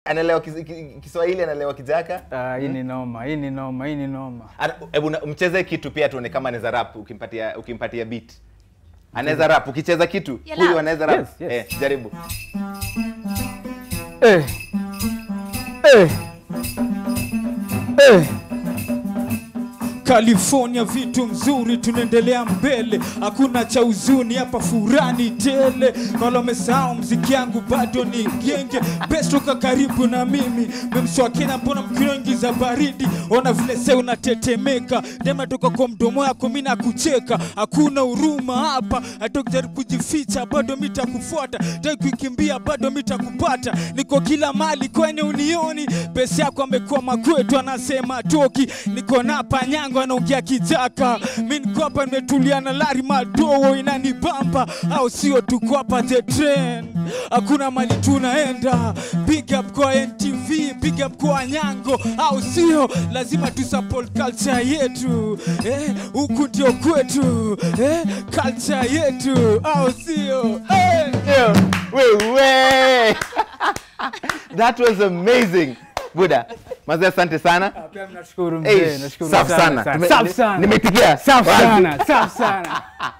anaelewa Kis- Ki- Kiswahili, anaelewa Kijaka. Ah, hii ni noma, hii ni noma, hii ni noma. Ana- Hebu na- mcheze kitu pia tuone kama anaweza rap ukimpatia ukimpatia beat. Anaweza rap ukicheza kitu Ya huyu rap. anaweza rap. Yes, yes. Eh, jaribu. Eh. Eh. Eh. California vitu mzuri, tunaendelea mbele, hakuna cha huzuni hapa, furani tele. Wala umesahau mziki yangu bado ni genge, best toka karibu na mimi, memswakena mbona mkinoingiza baridi, ona vile se unatetemeka, dema toka kwa mdomo yako, mi nakucheka, hakuna huruma hapa, hata ukijaribu kujificha bado mitakufuata, tai kukimbia bado mitakupata, niko kila mali kwenye unioni, pesa yako amekuwa makwetu, anasema toki, niko na panyango anaongea kijaka, mi niko hapa nimetulia na lari madogo inanibamba, au sio? Tuko hapa the train, hakuna mali tunaenda. Big up kwa NTV, big up kwa Nyango, au sio? Lazima tu support culture yetu eh, huku ndio kwetu eh, culture yetu, au sio? Eh. Yo, wewe. That was amazing. Buda. Mazee asante sana. Pia nashukuru Hey, mzee, nashukuru safi sana. sana. Tume- Safi sana. Nimeitikia. Safi Wazi. sana, safi sana.